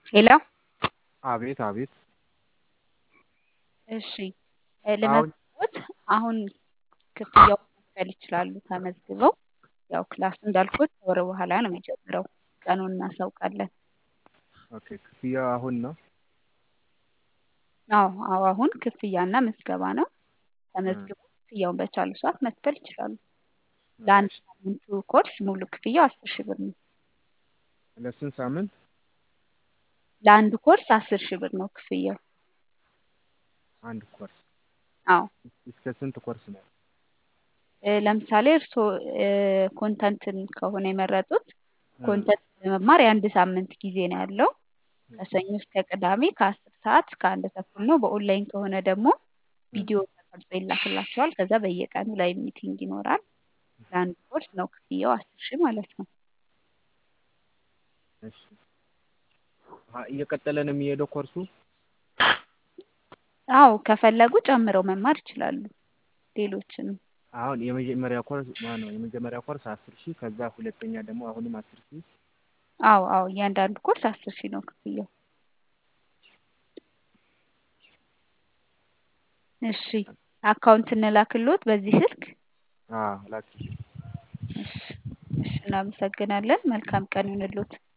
ሄሎ አቤት አቤት እሺ አሁን ለመዝግቦት አሁን ክፍያውን መክፈል ይችላሉ ተመዝግበው ያው ክላሱ እንዳልኩት ከወር በኋላ ነው የሚጀምረው ቀኑን እናሳውቃለን ኦኬ ክፍያው አሁን ነው አዎ አዎ አሁን ክፍያና ምዝገባ ነው ተመዝግበው ክፍያውን በቻሉ ሰዓት መክፈል ይችላሉ ለአንድ ሳምንቱ ኮርስ ሙሉ ክፍያው አስር ሺህ ብር ነው ለስንት ሳምንት ለአንዱ ኮርስ አስር ሺህ ብር ነው ክፍያው አንድ ኮርስ አዎ እስከ ስንት ኮርስ ነው እ ለምሳሌ እርስዎ እ ኮንተንትን ከሆነ የመረጡት ኮንተንት ለመማር የአንድ ሳምንት ጊዜ ነው ያለው ከሰኞ እስከ ቅዳሜ ከአስር ሰዓት እስከ አንድ ተኩል ነው በኦንላይን ከሆነ ደግሞ ቪዲዮ ተቀርጾ ይላክላቸዋል ከዛ በየቀኑ ላይቭ ሚቲንግ ይኖራል ለአንድ ኮርስ ነው ክፍያው አስር ሺህ ማለት ነው እሺ አ እየቀጠለ ነው የሚሄደው ኮርሱ አዎ ከፈለጉ ጨምረው መማር ይችላሉ ሌሎችንም አሁን የመጀመሪያ ኮርስ ማነው የመጀመሪያ ኮርስ አስር ሺህ ከዛ ሁለተኛ ደግሞ አሁንም አስር ሺህ አዎ አዎ እያንዳንዱ ኮርስ አስር ሺህ ነው ክፍያው እሺ አካውንት እንላክልዎት በዚህ ስልክ አዎ ላኪልኝ እሺ እሺ እናመሰግናለን መልካም ቀን ይሁንልዎት